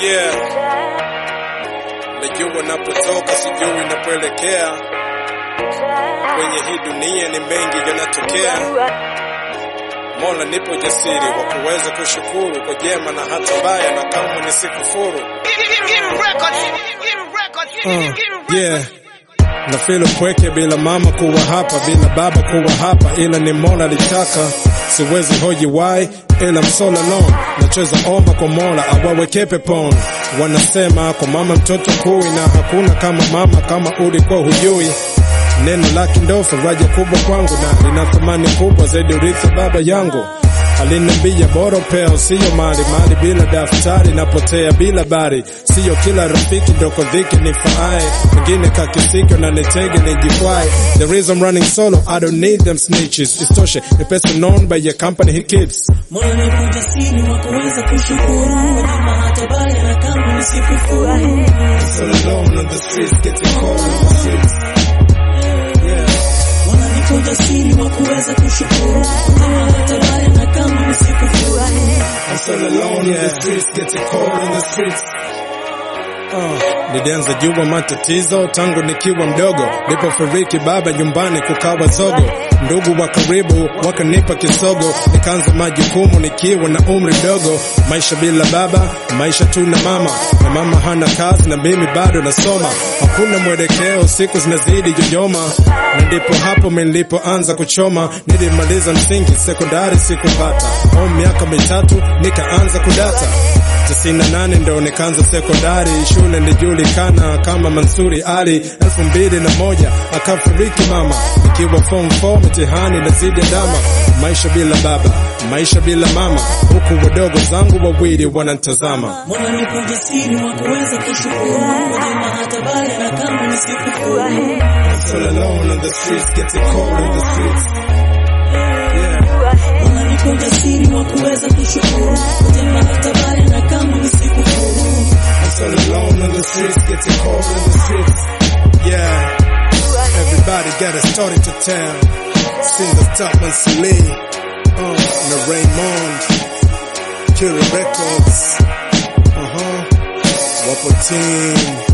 Yeah. Najua napotoka, sijui napoelekea. Kwenye hii dunia ni mengi yanatokea. Mola, nipo jasiri wa kuweza kushukuru kwa jema na hata baya, na kamwe nisikufuru. Uh, yeah. Na feel upweke bila mama kuwa hapa, bila baba kuwa hapa, ila ni Mola litaka. Siwezi hoji why, ila I'm so alone. Nacheza omba kwa Mola awaweke peponi. Wanasema kwa mama mtoto kui, na hakuna kama mama kama ulikuwa hujui. Neno lake ndo faraja kubwa kwangu, na lina thamani kubwa zaidi urithi baba yangu aliniambia bora upeo siyo mali mali bila daftari napotea bila bari siyo kila rafiki ndoko dhiki nifaae wengine kakisikio na nitege nijikwae the reason I'm running solo I don't need them snitches istoshe ni pesa known by your company he keeps Mola ni ujasiri wa kuweza kushukuru wema hata baya na kama usikufuru. so alone on the streets getting cold on the streets yeah Mola ni ujasiri wa kuweza kushukuru wema hata baya na kama usikufuru. I'm so alone on the streets, getting cold on the streets. Uh, nilianza jua matatizo tangu nikiwa mdogo, nilipofariki baba nyumbani kukawa zogo, ndugu wa karibu wakanipa kisogo, nikaanza majukumu nikiwa na umri mdogo, maisha bila baba, maisha tu na mama, na mama hana kazi na mimi bado nasoma, hakuna mwelekeo, siku zinazidi yoyoma, na ndipo hapo mimi nilipoanza kuchoma, nilimaliza msingi, sekondari sikupata, au miaka mitatu nikaanza kudata tisini na nane ndo nikaanza sekondari, shule nilijulikana kama Mansuri Ali. elfu mbili na moja akafariki mama, nikiwa form 4 mitihani na zidi dama. Maisha bila baba, maisha bila mama, huku wadogo zangu wawili wanantazama. Mola ni ujasiri wa kuweza kushukuru wema hata baya na kama usikufuru. So alone on the streets, getting cold on the streets. Mola ni ujasiri wa kuweza kushukuru wema hata baya na kama usikufuru. So alone on the streets, getting cold on the streets. Yeah, everybody got a story to tell. Singer Topman Sule, uh, na Raymond, Killer Records, uh huh, Wapo Team.